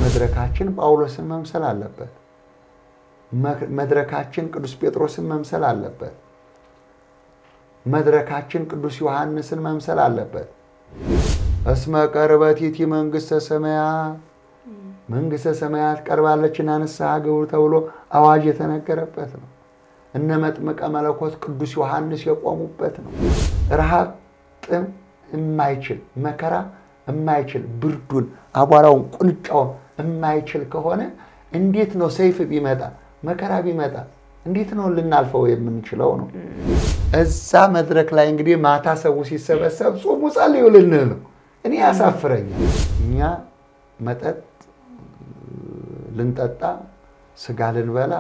መድረካችን ጳውሎስን መምሰል አለበት። መድረካችን ቅዱስ ጴጥሮስን መምሰል አለበት። መድረካችን ቅዱስ ዮሐንስን መምሰል አለበት። እስመ ቀርበቲቲ መንግሥተ ሰማያት መንግሥተ ሰማያት ቀርባለችና ንስሐ ግቡ ተብሎ አዋጅ የተነገረበት ነው። እነ መጥምቀ መለኮት ቅዱስ ዮሐንስ የቆሙበት ነው። ረሃብ፣ ጥም የማይችል መከራ የማይችል ብርዱን፣ አቧራውን፣ ቁንጫውን የማይችል ከሆነ እንዴት ነው ሰይፍ ቢመጣ መከራ ቢመጣ እንዴት ነው ልናልፈው የምንችለው ነው? እዛ መድረክ ላይ እንግዲህ ማታ ሰው ሲሰበሰብ ጾሙ ጸልዩ ልንል ነው። እኔ ያሳፍረኛል። እኛ መጠጥ ልንጠጣ ስጋ ልንበላ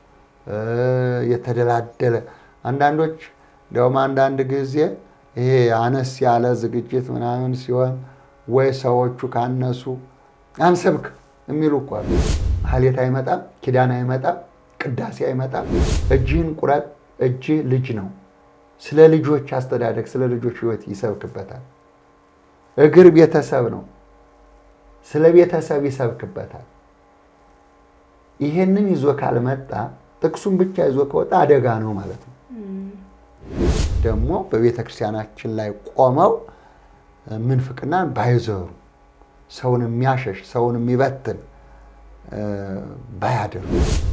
የተደላደለ አንዳንዶች እንዲያውም አንዳንድ ጊዜ ይሄ አነስ ያለ ዝግጅት ምናምን ሲሆን ወይ ሰዎቹ ካነሱ አንሰብክ የሚሉ እኮ አሉ። ማህሌት አይመጣም፣ ኪዳን አይመጣም፣ ቅዳሴ አይመጣም። እጅህን ቁረጥ፣ እጅህ ልጅ ነው። ስለ ልጆች አስተዳደግ፣ ስለ ልጆች ሕይወት ይሰብክበታል። እግር ቤተሰብ ነው። ስለ ቤተሰብ ይሰብክበታል። ይሄንን ይዞ ካልመጣ ጥቅሱን ብቻ ይዞ ከወጣ አደጋ ነው ማለት ነው። ደግሞ በቤተ ክርስቲያናችን ላይ ቆመው ምንፍቅናን ባይዘሩ ሰውን የሚያሸሽ ሰውን የሚበትን ባያደርጉ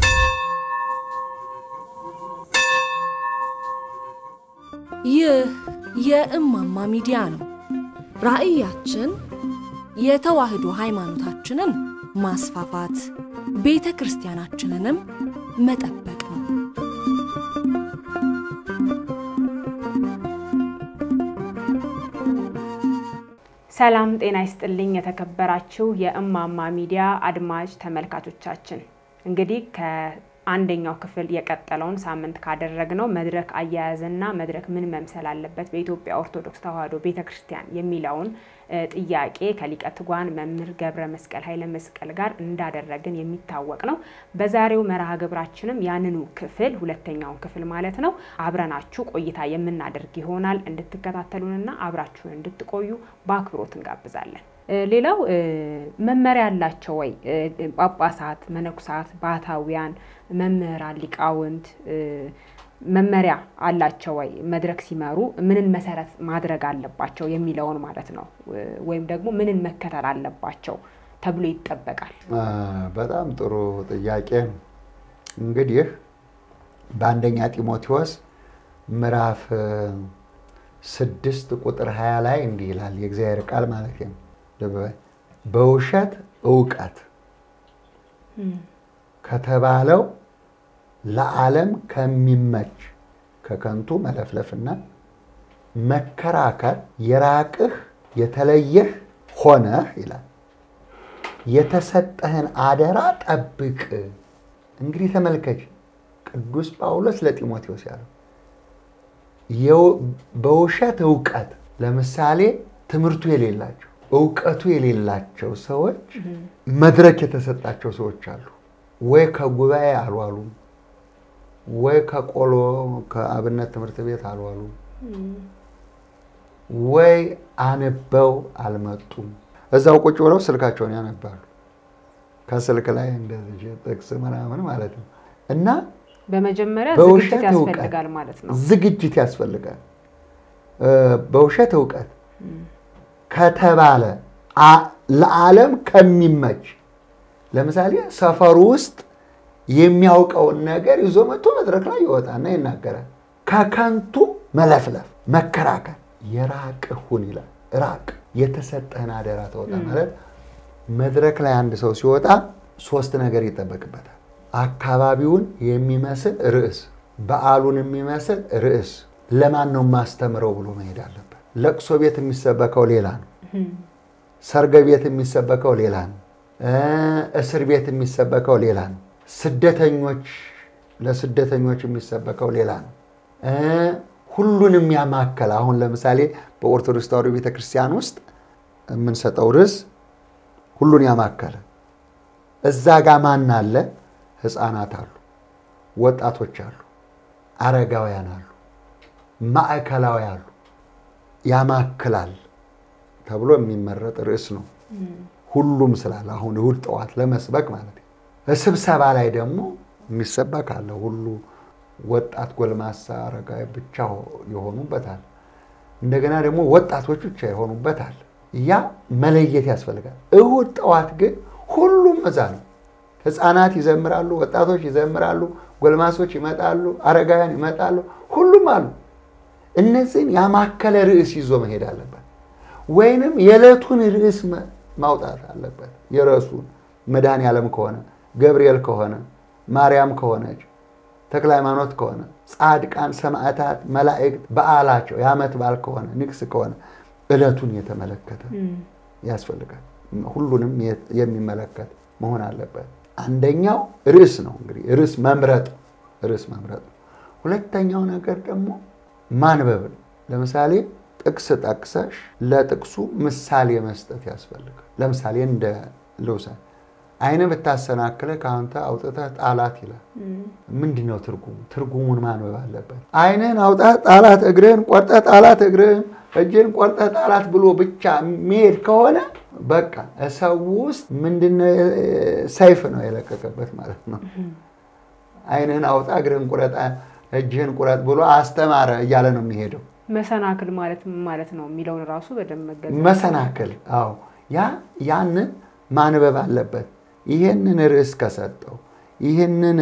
ይህ የእማማ ሚዲያ ነው። ራዕያችን የተዋህዶ ሃይማኖታችንን ማስፋፋት፣ ቤተ ክርስቲያናችንንም መጠበቅ ነው። ሰላም ጤና ይስጥልኝ። የተከበራችሁ የእማማ ሚዲያ አድማጭ ተመልካቾቻችን እንግዲህ ከአንደኛው ክፍል የቀጠለውን ሳምንት ካደረግነው መድረክ አያያዝና መድረክ ምን መምሰል አለበት በኢትዮጵያ ኦርቶዶክስ ተዋሕዶ ቤተ ክርስቲያን የሚለውን ጥያቄ ከሊቀ ትጉሃን መምህር ገብረ መስቀል ኃይለ መስቀል ጋር እንዳደረግን የሚታወቅ ነው። በዛሬው መርሃ ግብራችንም ያንኑ ክፍል ሁለተኛውን ክፍል ማለት ነው አብረናችሁ ቆይታ የምናደርግ ይሆናል። እንድትከታተሉንና አብራችሁን እንድትቆዩ በአክብሮት እንጋብዛለን። ሌላው መመሪያ አላቸው ወይ? ጳጳሳት፣ መነኩሳት፣ ባህታውያን፣ መምህራን፣ ሊቃውንት መመሪያ አላቸው ወይ? መድረክ ሲመሩ ምንን መሰረት ማድረግ አለባቸው የሚለውን ማለት ነው። ወይም ደግሞ ምንን መከተል አለባቸው ተብሎ ይጠበቃል? በጣም ጥሩ ጥያቄ። እንግዲህ በአንደኛ ጢሞቴዎስ ምዕራፍ ስድስት ቁጥር ሀያ ላይ እንዲህ ይላል የእግዚአብሔር ቃል ማለት ነው። በውሸት እውቀት ከተባለው ለዓለም ከሚመች ከከንቱ መለፍለፍና መከራከር የራቅህ የተለየህ ሆነህ ይላል። የተሰጠህን አደራ ጠብቅ። እንግዲህ ተመልከች፣ ቅዱስ ጳውሎስ ለጢሞቴዎስ ያለው በውሸት እውቀት ለምሳሌ ትምህርቱ የሌላቸው እውቀቱ የሌላቸው ሰዎች መድረክ የተሰጣቸው ሰዎች አሉ። ወይ ከጉባኤ አልዋሉም ወይ ከቆሎ ከአብነት ትምህርት ቤት አልዋሉም፣ ወይ አንበው አልመጡም። እዛው ቁጭ ብለው ስልካቸውን ያነባሉ። ከስልክ ላይ እንደዚህ ጥቅስ ምናምን ማለት ነው። እና በመጀመሪያ ዝግጅት ያስፈልጋል ማለት ነው። ዝግጅት ያስፈልጋል። በውሸት እውቀት ከተባለ ለዓለም ከሚመች ለምሳሌ ሰፈሩ ውስጥ የሚያውቀውን ነገር ይዞ መጥቶ መድረክ ላይ ይወጣና ይናገራል። ከከንቱ መለፍለፍ፣ መከራከር የራቅህ ሁን ይላል። ራቅ፣ የተሰጠህን አደራ ተወጣ ማለት መድረክ ላይ አንድ ሰው ሲወጣ ሶስት ነገር ይጠበቅበታል። አካባቢውን የሚመስል ርዕስ፣ በዓሉን የሚመስል ርዕስ፣ ለማን ነው የማስተምረው ብሎ መሄድ አለበት። ለቅሶ ቤት የሚሰበከው ሌላ ነው። ሰርግ ቤት የሚሰበከው ሌላ ነው። እስር ቤት የሚሰበከው ሌላ ነው። ስደተኞች ለስደተኞች የሚሰበከው ሌላ ነው። ሁሉንም ያማከለ አሁን ለምሳሌ በኦርቶዶክስ ተዋሕዶ ቤተክርስቲያን ውስጥ የምንሰጠው ርዕስ ሁሉን ያማከለ እዛ ጋ ማን አለ? ሕፃናት አሉ፣ ወጣቶች አሉ፣ አረጋውያን አሉ፣ ማዕከላዊ አሉ። ያማክላል ተብሎ የሚመረጥ ርዕስ ነው። ሁሉም ስላለ አሁን እሑድ ጠዋት ለመስበክ ማለት ነው። ስብሰባ ላይ ደግሞ የሚሰበክ አለ። ሁሉ ወጣት፣ ጎልማሳ፣ አረጋዊ ብቻ የሆኑበታል። እንደገና ደግሞ ወጣቶች ብቻ የሆኑበታል። ያ መለየት ያስፈልጋል። እሑድ ጠዋት ግን ሁሉም እዛ ነው። ህፃናት ይዘምራሉ፣ ወጣቶች ይዘምራሉ፣ ጎልማሶች ይመጣሉ፣ አረጋውያን ይመጣሉ፣ ሁሉም አሉ። እነዚህን ያማከለ ርዕስ ይዞ መሄድ አለበት። ወይንም የዕለቱን ርዕስ ማውጣት አለበት። የርዕሱን መድኃኔ ዓለም ከሆነ ገብርኤል ከሆነ ማርያም ከሆነች ተክለ ሃይማኖት ከሆነ ጻድቃን፣ ሰማዕታት፣ መላእክት በዓላቸው የዓመት በዓል ከሆነ ንግስ ከሆነ ዕለቱን የተመለከተ ያስፈልጋል። ሁሉንም የሚመለከት መሆን አለበት። አንደኛው ርዕስ ነው። እንግዲህ ርዕስ መምረጥ ርዕስ መምረጥ ነው። ሁለተኛው ነገር ደግሞ ማንበብ ነው። ለምሳሌ ጥቅስ ጠቅሰሽ ለጥቅሱ ምሳሌ መስጠት ያስፈልጋል። ለምሳሌ እንደ ልውሰድ አይን ብታሰናክለ ከአንተ አውጥተህ ጣላት ይላል። ምንድን ነው ትርጉሙ? ትርጉሙን ማንበብ አለበት። አይንህን አውጥተህ ጣላት፣ እግርህን ቆርጠህ ጣላት፣ እግርህን እጅህን ቆርጠህ ጣላት ብሎ ብቻ የሚሄድ ከሆነ በቃ ሰው ውስጥ ምንድነው ሰይፍ ነው የለቀቀበት ማለት ነው። አይንህን አውጣ፣ እግርህን ቁረጥ፣ እጅህን ቁረጥ ብሎ አስተማረ እያለ ነው የሚሄደው። መሰናክል ማለት ምን ማለት ነው የሚለውን ራሱ በደንብ መገለጽ መሰናክል። አዎ ያ ያንን ማንበብ አለበት። ይህንን ርዕስ ከሰጠው ይህንን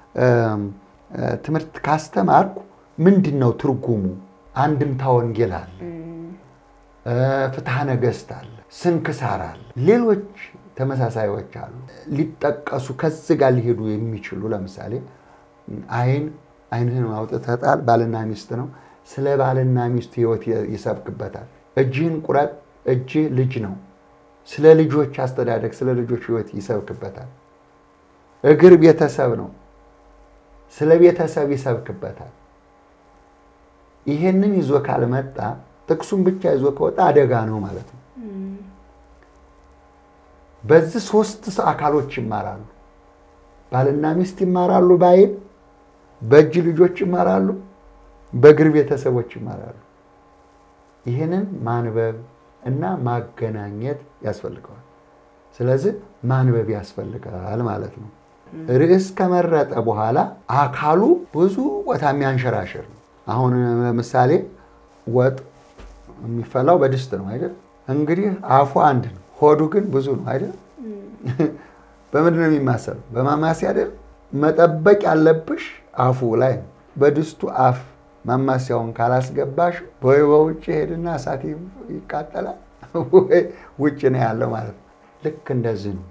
ትምህርት ካስተማርኩ ምንድን ነው ትርጉሙ? አንድምታ ወንጌል አለ፣ ፍትሐ ነገሥት አለ፣ ስንክሳር አለ፣ ሌሎች ተመሳሳዮች አሉ ሊጠቀሱ ከዚህ ጋር ሊሄዱ የሚችሉ ለምሳሌ አይን አይንህን አውጥተህ ጣል ባልና ሚስት ነው። ስለ ባልና ሚስት ሕይወት ይሰብክበታል። እጅህን ቁረጥ እጅህ ልጅ ነው። ስለ ልጆች አስተዳደግ፣ ስለ ልጆች ሕይወት ይሰብክበታል። እግር ቤተሰብ ነው። ስለ ቤተሰብ ይሰብክበታል። ይሄንን ይዞ ካልመጣ ጥቅሱን ብቻ ይዞ ከወጣ አደጋ ነው ማለት ነው። በዚህ ሶስት አካሎች ይማራሉ። ባልና ሚስት ይማራሉ በአይን፣ በእጅ ልጆች ይማራሉ፣ በእግር ቤተሰቦች ይማራሉ። ይህንን ማንበብ እና ማገናኘት ያስፈልገዋል። ስለዚህ ማንበብ ያስፈልጋል ማለት ነው። ርዕስ ከመረጠ በኋላ አካሉ ብዙ ቦታ የሚያንሸራሽር ነው። አሁን ለምሳሌ ወጥ የሚፈላው በድስት ነው አይደል? እንግዲህ አፉ አንድ ነው፣ ሆዱ ግን ብዙ ነው አይደል? በምንድን ነው የሚማሰለው? በማማሲያ አይደል? መጠበቅ ያለብሽ አፉ ላይ ነው። በድስቱ አፍ ማማሲያውን ካላስገባሽ ወይ በውጭ ሄድና እሳት ይቃጠላል፣ ወይ ውጭ ነው ያለው ማለት ነው። ልክ እንደዚህ ነው።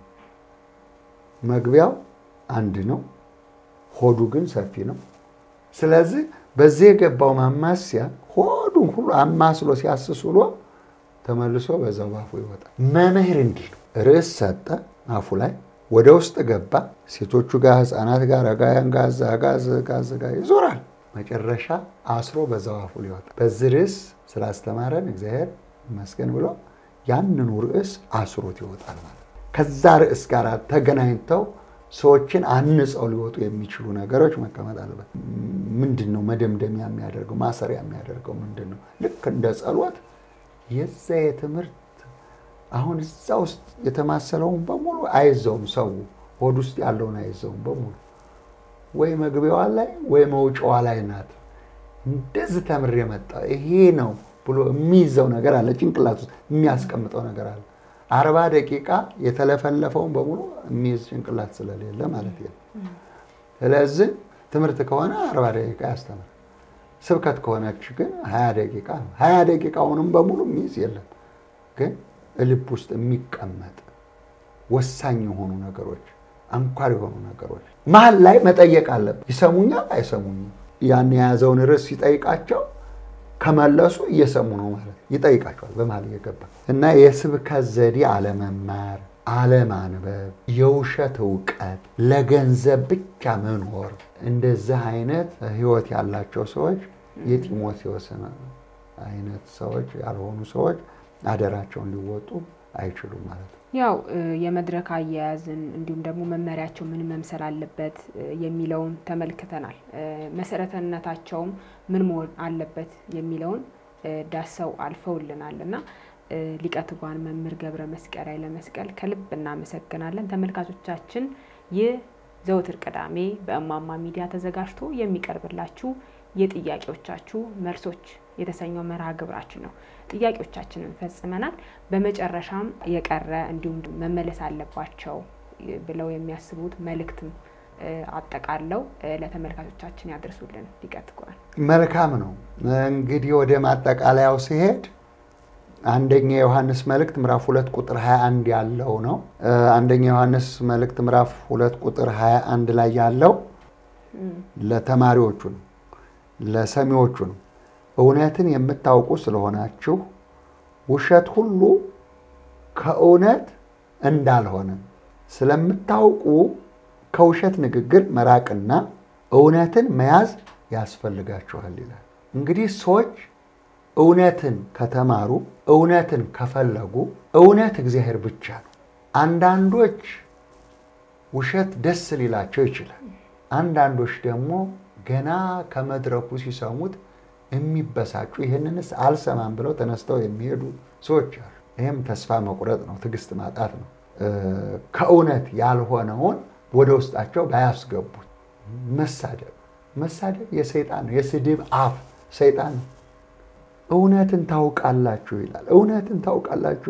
መግቢያው አንድ ነው፣ ሆዱ ግን ሰፊ ነው። ስለዚህ በዚህ የገባው ማማሲያ ሆዱን ሁሉ አማስሎ ሲያስስ ውሎ ተመልሶ በዛው ባፉ ይወጣል። መምህር እንዲህ ነው። ርዕስ ሰጠ አፉ ላይ ወደ ውስጥ ገባ። ሴቶቹ ጋር፣ ህፃናት ጋር፣ አረጋውያን ጋር፣ እዛ ጋር እዛ ጋር ይዞራል። መጨረሻ አስሮ በዛው አፉ ሊወጣ በዚህ ርዕስ ስላስተማረን እግዚአብሔር ይመስገን ብሎ ያንኑ ርዕስ አስሮት ይወጣል ማለት ነው። ከዛ ርዕስ ጋር ተገናኝተው ሰዎችን አንጸው ሊወጡ የሚችሉ ነገሮች መቀመጥ አለበት። ምንድን ነው መደምደሚያ የሚያደርገው ማሰሪያ የሚያደርገው ምንድን ነው? ልክ እንደ ጸሎት የዛ የትምህርት አሁን እዛ ውስጥ የተማሰለውን በሙሉ አይዘውም። ሰው ሆድ ውስጥ ያለውን አይዘውም በሙሉ ወይ መግቢያዋ ላይ ወይ መውጫዋ ላይ ናት። እንደዚህ ተምሬ መጣ ይሄ ነው ብሎ የሚይዘው ነገር አለ። ጭንቅላት ውስጥ የሚያስቀምጠው ነገር አለ። አርባ ደቂቃ የተለፈለፈውን በሙሉ የሚይዝ ጭንቅላት ስለሌለ ማለት ነው። ስለዚህ ትምህርት ከሆነ አርባ ደቂቃ ያስተምር። ስብከት ከሆነች ግን ሀያ ደቂቃ ነው። ሀያ ደቂቃውንም በሙሉ የሚይዝ የለም። ግን ልብ ውስጥ የሚቀመጥ ወሳኝ የሆኑ ነገሮች፣ አንኳር የሆኑ ነገሮች መሀል ላይ መጠየቅ አለብን። ይሰሙኛል አይሰሙኝም? ያን የያዘውን ርዕስ ሲጠይቃቸው ከመለሱ እየሰሙ ነው ማለት ይጠይቃቸዋል። በመሀል እየገባ እና የስብከት ዘዴ አለመማር፣ አለማንበብ፣ የውሸት እውቀት፣ ለገንዘብ ብቻ መኖር እንደዚህ አይነት ሕይወት ያላቸው ሰዎች የጢሞቴዎስ አይነት ሰዎች ያልሆኑ ሰዎች አደራቸውን ሊወጡ አይችሉም ማለት ነው። ያው የመድረክ አያያዝን እንዲሁም ደግሞ መመሪያቸው ምን መምሰል አለበት የሚለውን ተመልክተናል። መሰረተነታቸውም ምን መሆን አለበት የሚለውን ዳሰው አልፈውልናል እና ሊቀ ትጉሃን መምህር ገብረ መስቀል ኃይለ መስቀል ከልብ እናመሰግናለን። ተመልካቾቻችን ይህ ዘወትር ቅዳሜ በእማማ ሚዲያ ተዘጋጅቶ የሚቀርብላችሁ የጥያቄዎቻችሁ መልሶች የተሰኘው መርሃ ግብራችን ነው። ጥያቄዎቻችንን ፈጽመናል። በመጨረሻም የቀረ እንዲሁም መመለስ አለባቸው ብለው የሚያስቡት መልእክትም አጠቃለው ለተመልካቾቻችን ያደርሱልን ሊቀ ትጉሃን። መልካም ነው። እንግዲህ ወደ ማጠቃለያው ሲሄድ አንደኛ ዮሐንስ መልእክት ምዕራፍ ሁለት ቁጥር 21 ያለው ነው። አንደኛ ዮሐንስ መልእክት ምዕራፍ ሁለት ቁጥር 21 ላይ ያለው ለተማሪዎቹ ነው፣ ለሰሚዎቹ ነው። እውነትን የምታውቁ ስለሆናችሁ ውሸት ሁሉ ከእውነት እንዳልሆነ ስለምታውቁ ከውሸት ንግግር መራቅና እውነትን መያዝ ያስፈልጋችኋል ይላል። እንግዲህ ሰዎች እውነትን ከተማሩ እውነትን ከፈለጉ እውነት እግዚአብሔር ብቻ ነው። አንዳንዶች ውሸት ደስ ሊላቸው ይችላል። አንዳንዶች ደግሞ ገና ከመድረኩ ሲሰሙት የሚበሳጩ ይህንንስ አልሰማም ብለው ተነስተው የሚሄዱ ሰዎች አሉ። ይህም ተስፋ መቁረጥ ነው፣ ትዕግስት ማጣት ነው። ከእውነት ያልሆነውን ወደ ውስጣቸው ባያስገቡት መሳደብ መሳደብ የሰይጣን ነው። የስድብ አፍ ሰይጣን ነው። እውነትን ታውቃላችሁ ይላል። እውነትን ታውቃላችሁ።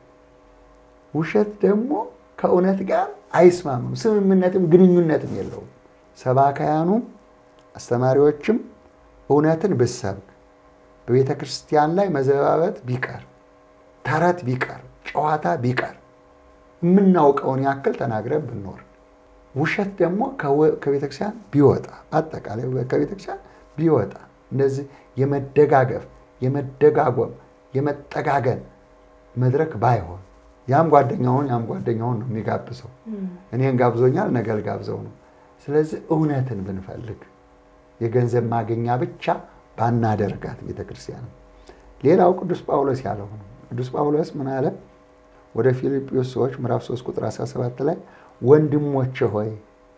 ውሸት ደግሞ ከእውነት ጋር አይስማምም፣ ስምምነትም ግንኙነትም የለውም። ሰባካያኑም አስተማሪዎችም እውነትን ብሰብክ በቤተ ክርስቲያን ላይ መዘባበት ቢቀር፣ ተረት ቢቀር፣ ጨዋታ ቢቀር፣ የምናውቀውን ያክል ተናግረን ብንኖር ውሸት ደግሞ ከቤተክርስቲያን ቢወጣ አጠቃላይ ከቤተክርስቲያን ቢወጣ እንደዚህ የመደጋገፍ የመደጋጎም የመጠጋገን መድረክ ባይሆን ያም ጓደኛውን ያም ጓደኛውን ነው የሚጋብዘው። እኔን ጋብዞኛል ነገ ልጋብዘው ነው። ስለዚህ እውነትን ብንፈልግ የገንዘብ ማገኛ ብቻ ባናደርጋት ቤተክርስቲያን። ሌላው ቅዱስ ጳውሎስ ያለው ነው። ቅዱስ ጳውሎስ ምን አለ? ወደ ፊልጵዎስ ሰዎች ምዕራፍ 3 ቁጥር 17 ላይ ወንድሞቼ ሆይ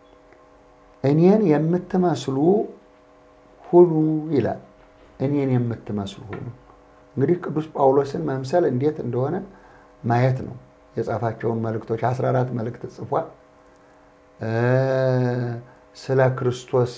እኔን የምትመስሉ ሁኑ ይላል። እኔን የምትመስሉ ሁኑ። እንግዲህ ቅዱስ ጳውሎስን መምሰል እንዴት እንደሆነ ማየት ነው። የጻፋቸውን መልእክቶች 14 መልእክት ጽፏል። ስለ ክርስቶስ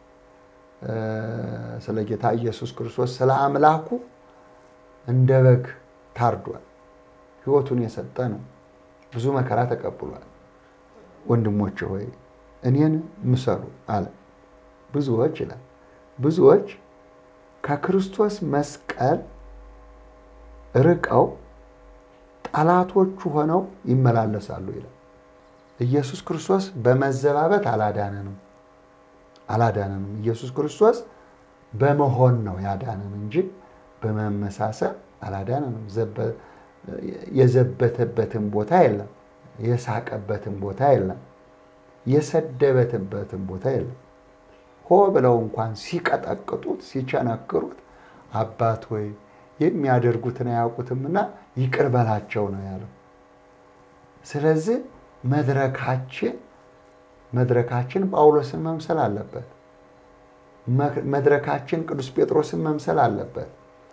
ስለ ጌታ ኢየሱስ ክርስቶስ ስለ አምላኩ እንደ በግ ታርዷል። ሕይወቱን የሰጠ ነው። ብዙ መከራ ተቀብሏል። ወንድሞች ሆይ እኔን ምሰሉ አለ። ብዙዎች ይላል ብዙዎች ከክርስቶስ መስቀል ርቀው ጠላቶቹ ሆነው ይመላለሳሉ ይላል። ኢየሱስ ክርስቶስ በመዘባበት አላዳነንም አላዳነንም። ኢየሱስ ክርስቶስ በመሆን ነው ያዳነን እንጂ በመመሳሰል አላዳነንም። የዘበተበትን ቦታ የለም። የሳቀበትን ቦታ የለም። የሰደበትበትን ቦታ የለም። ሆ ብለው እንኳን ሲቀጠቅጡት ሲቸነክሩት አባት ወይ የሚያደርጉትን አያውቁትምና ይቅር በላቸው ነው ያለው። ስለዚህ መድረካችን መድረካችን ጳውሎስን መምሰል አለበት። መድረካችን ቅዱስ ጴጥሮስን መምሰል አለበት።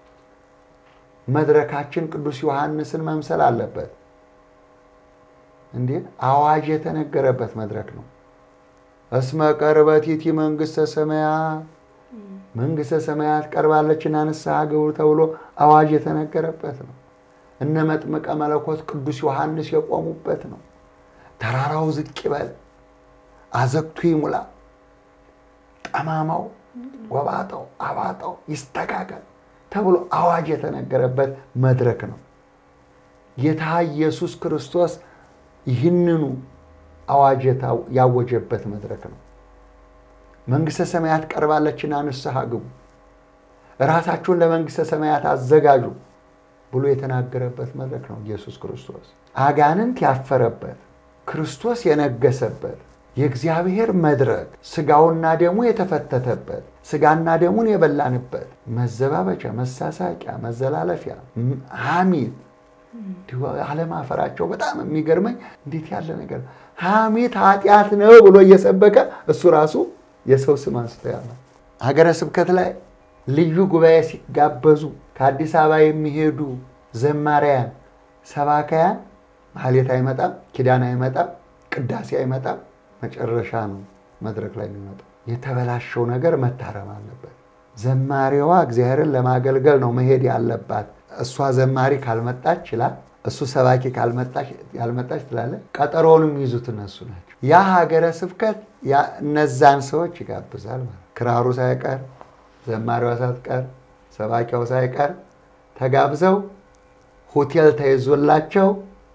መድረካችን ቅዱስ ዮሐንስን መምሰል አለበት። እንዴ አዋጅ የተነገረበት መድረክ ነው። እስመ ቀርበቲቲ መንግሥተ ሰማያት መንግሥተ ሰማያት ቀርባለችና ንስሐ ግቡ ተብሎ አዋጅ የተነገረበት ነው። እነ መጥምቀ መለኮት ቅዱስ ዮሐንስ የቆሙበት ነው። ተራራው ዝቅ ይበል፣ አዘግቱ ይሙላ፣ ጠማማው ጎባጣው አባጣው ይስተካከል ተብሎ አዋጅ የተነገረበት መድረክ ነው። ጌታ ኢየሱስ ክርስቶስ ይህንኑ አዋጅ ያወጀበት መድረክ ነው። መንግሥተ ሰማያት ቀርባለችና ንስሐ ግቡ፣ ራሳችሁን ለመንግሥተ ሰማያት አዘጋጁ ብሎ የተናገረበት መድረክ ነው። ኢየሱስ ክርስቶስ አጋንንት ያፈረበት ክርስቶስ የነገሰበት የእግዚአብሔር መድረክ ስጋውና ደሙ የተፈተተበት ስጋና ደሙን የበላንበት መዘባበቻ፣ መሳሳቂያ፣ መዘላለፊያ፣ ሐሜት አለማፈራቸው በጣም የሚገርመኝ እንዴት ያለ ነገር ሐሜት ኃጢአት ነው ብሎ እየሰበከ እሱ ራሱ የሰው ስም አንስቶ ያለ ሀገረ ስብከት ላይ ልዩ ጉባኤ ሲጋበዙ ከአዲስ አበባ የሚሄዱ ዘማሪያን፣ ሰባካያን ማህሌት አይመጣም፣ ኪዳን አይመጣም፣ ቅዳሴ አይመጣም። መጨረሻ ነው መድረክ ላይ የሚመጣው። የተበላሸው ነገር መታረም አለበት። ዘማሪዋ እግዚአብሔርን ለማገልገል ነው መሄድ ያለባት። እሷ ዘማሪ ካልመጣች ይችላል፣ እሱ ሰባኪ ያልመጣች ትላለ። ቀጠሮውን የሚይዙት እነሱ ናቸው። ያ ሀገረ ስብከት እነዛን ሰዎች ይጋብዛል ማለት ክራሩ ሳይቀር ዘማሪዋ ሳትቀር ሰባኪያው ሳይቀር ተጋብዘው ሆቴል ተይዞላቸው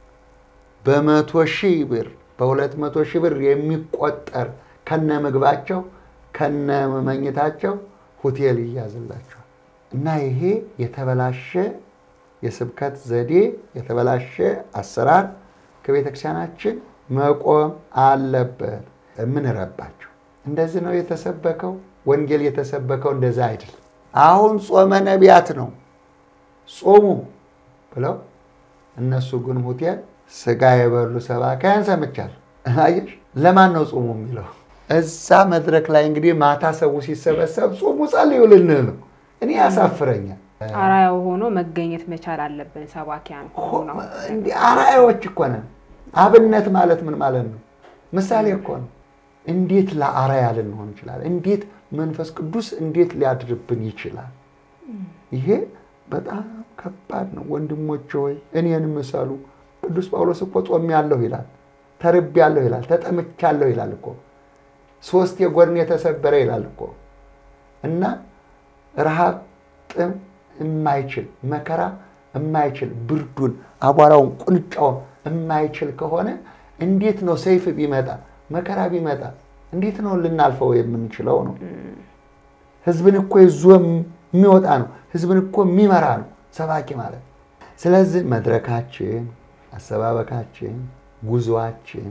በመቶ ሺህ ብር በሁለት መቶ ሺህ ብር የሚቆጠር ከነ ምግባቸው ከነ መኝታቸው ሆቴል ይያዝላቸዋል። እና ይሄ የተበላሸ የስብከት ዘዴ የተበላሸ አሰራር ከቤተ ክርስቲያናችን መቆም አለበት። የምንረባቸው እንደዚህ ነው የተሰበከው። ወንጌል የተሰበከው እንደዛ አይደለም። አሁን ጾመ ነቢያት ነው ጾሙ ብለው እነሱ ግን ሆቴል ስጋ የበሉ ሰባካያን ሰምቻለሁ። አየሽ፣ ለማን ነው ጾሙ የሚለው? እዛ መድረክ ላይ እንግዲህ ማታ ሰው ሲሰበሰብ ጾሙ ጸልዩ ልንል ነው። እኔ ያሳፍረኛል። አራያው ሆኖ መገኘት መቻል አለብን። ሰባኪያን ሆኖ እንዲህ አርአያዎች እኮ ነን። አብነት ማለት ምን ማለት ነው? ምሳሌ እኮ ነው። እንዴት ለአርአያ ልንሆን ይችላል? እንዴት መንፈስ ቅዱስ እንዴት ሊያድርብን ይችላል? ይሄ በጣም ከባድ ነው። ወንድሞች ሆይ እኔን ምሰሉ። ቅዱስ ጳውሎስ እኮ ጾሜያለሁ ይላል፣ ተርቤያለሁ ይላል፣ ተጠምቻለሁ ይላል እኮ ሶስት የጎድን የተሰበረ ይላል እኮ እና ረሃብ፣ ጥም የማይችል መከራ የማይችል ብርዱን፣ አቧራውን፣ ቁንጫውን የማይችል ከሆነ እንዴት ነው ሰይፍ ቢመጣ መከራ ቢመጣ እንዴት ነው ልናልፈው የምንችለው? ነው ህዝብን እኮ ይዞ የሚወጣ ነው። ህዝብን እኮ የሚመራ ነው ሰባኪ ማለት። ስለዚህ መድረካችን፣ አሰባበካችን፣ ጉዞአችን፣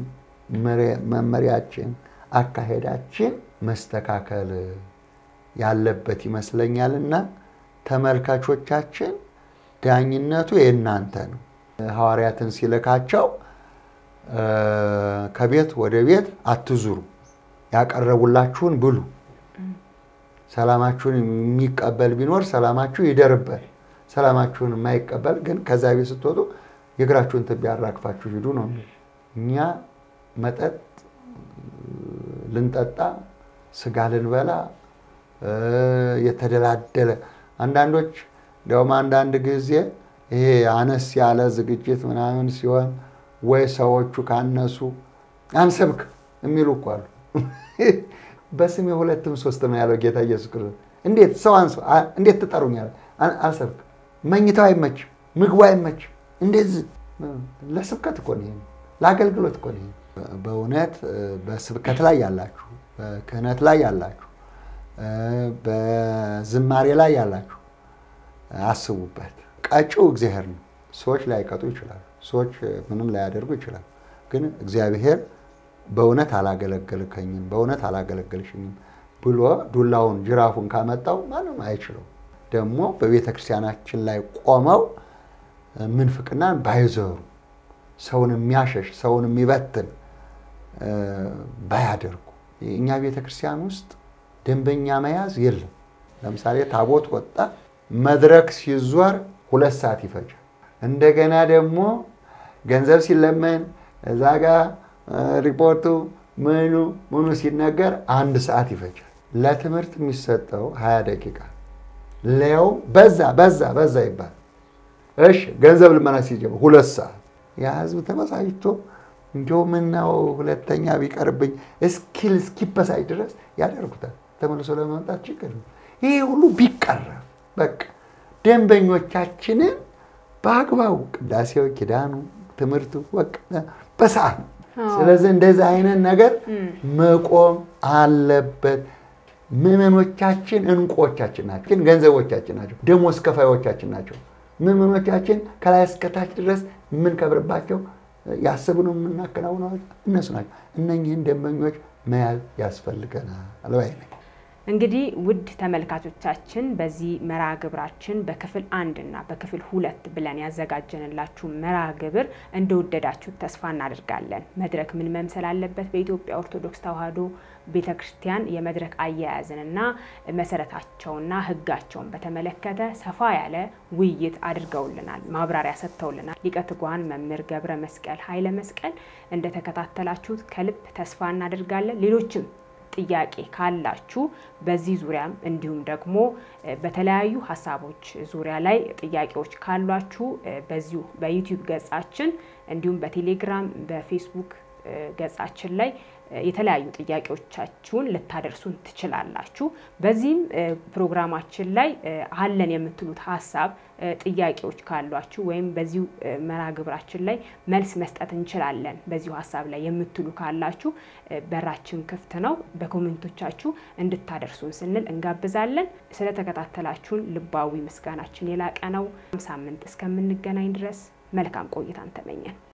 መመሪያችን፣ አካሄዳችን መስተካከል ያለበት ይመስለኛል እና ተመልካቾቻችን ዳኝነቱ የእናንተ ነው። ሐዋርያትን ሲልካቸው ከቤት ወደ ቤት አትዙሩ፣ ያቀረቡላችሁን ብሉ። ሰላማችሁን የሚቀበል ቢኖር ሰላማችሁ ይደርበት፣ ሰላማችሁን የማይቀበል ግን ከዛ ቤት ስትወጡ የእግራችሁን ትቢያ አራግፋችሁ ሂዱ ነው። እኛ መጠጥ ልንጠጣ ስጋ ልንበላ የተደላደለ አንዳንዶች እንዲያውም አንዳንድ ጊዜ ይሄ አነስ ያለ ዝግጅት ምናምን ሲሆን ወይ ሰዎቹ ካነሱ አንሰብክ የሚሉ እኮ አሉ። በስሜ ሁለትም ሶስትም ያለው ጌታ ኢየሱስ ክርስቶስ እንዴት ሰው አንሶ እንዴት ትጠሩኛል? አልሰብክ። መኝታው አይመችም፣ ምግቡ አይመችም። እንደዚህ ለስብከት እኮ ነው፣ ለአገልግሎት እኮ ነው። በእውነት በስብከት ላይ ያላችሁ፣ በክህነት ላይ ያላችሁ፣ በዝማሬ ላይ ያላችሁ አስቡበት። ቀጪው እግዚአብሔር ነው። ሰዎች ላይቀጡ ይችላሉ። ሰዎች ምንም ላያደርጉ ይችላሉ። ግን እግዚአብሔር በእውነት አላገለገልከኝም፣ በእውነት አላገለገልሽኝም ብሎ ዱላውን ጅራፉን ካመጣው ማንም አይችለው። ደግሞ በቤተ ክርስቲያናችን ላይ ቆመው ምንፍቅናን ባይዘሩ ሰውን የሚያሸሽ ሰውን የሚበትን ባያደርጉ። እኛ ቤተ ክርስቲያን ውስጥ ደንበኛ መያዝ የለም። ለምሳሌ ታቦት ወጣ፣ መድረክ ሲዟር ሁለት ሰዓት ይፈጃል። እንደገና ደግሞ ገንዘብ ሲለመን እዛ ጋ ሪፖርቱ ምኑ ምኑ ሲነገር አንድ ሰዓት ይፈጃል። ለትምህርት የሚሰጠው ሀያ ደቂቃ ሊያው በዛ በዛ በዛ ይባል። እሺ ገንዘብ ልመና ሲጀምር ሁለት ሰዓት ያ ህዝብ ተበሳጭቶ እንዲያው ምነው ሁለተኛ ቢቀርብኝ እስኪል እስኪበሳጭ ድረስ ያደርጉታል። ተመልሶ ለመምጣት ችግር ነው። ይሄ ሁሉ ቢቀረፍ በቃ ደንበኞቻችንን በአግባቡ ቅዳሴው፣ ኪዳኑ፣ ትምህርቱ በሰዓት ስለዚህ እንደዚህ አይነት ነገር መቆም አለበት። ምዕመኖቻችን እንቁዎቻችን ናቸው፣ ገንዘቦቻችን ናቸው፣ ደሞዝ ከፋዮቻችን ናቸው። ምዕመኖቻችን ከላይ እስከታች ድረስ የምንከብርባቸው ያስብነው የምናከናውነው እነሱ ናቸው። እነኝህን ደንበኞች መያዝ ያስፈልገናል ባይ ነኝ። እንግዲህ ውድ ተመልካቾቻችን በዚህ መርሃ ግብራችን በክፍል አንድ እና በክፍል ሁለት ብለን ያዘጋጀንላችሁ መርሃ ግብር እንደወደዳችሁ ተስፋ እናደርጋለን። መድረክ ምን መምሰል አለበት በኢትዮጵያ ኦርቶዶክስ ተዋሕዶ ቤተ ክርስቲያን የመድረክ አያያዝንና መሰረታቸውና ሕጋቸውን በተመለከተ ሰፋ ያለ ውይይት አድርገውልናል፣ ማብራሪያ ሰጥተውልናል። ሊቀ ትጉሃን መምህር ገብረ መስቀል ኃይለ መስቀል እንደተከታተላችሁት ከልብ ተስፋ እናደርጋለን። ሌሎችም ጥያቄ ካላችሁ በዚህ ዙሪያም እንዲሁም ደግሞ በተለያዩ ሀሳቦች ዙሪያ ላይ ጥያቄዎች ካሏችሁ በዚሁ በዩቲዩብ ገጻችን እንዲሁም በቴሌግራም በፌስቡክ ገጻችን ላይ የተለያዩ ጥያቄዎቻችሁን ልታደርሱን ትችላላችሁ። በዚህም ፕሮግራማችን ላይ አለን የምትሉት ሀሳብ ጥያቄዎች ካሏችሁ ወይም በዚሁ መርሃ ግብራችን ላይ መልስ መስጠት እንችላለን በዚሁ ሀሳብ ላይ የምትሉ ካላችሁ በራችን ክፍት ነው። በኮሜንቶቻችሁ እንድታደርሱን ስንል እንጋብዛለን። ስለተከታተላችሁን ልባዊ ምስጋናችን የላቀ ነው። ሳምንት እስከምንገናኝ ድረስ መልካም ቆይታን ተመኘን።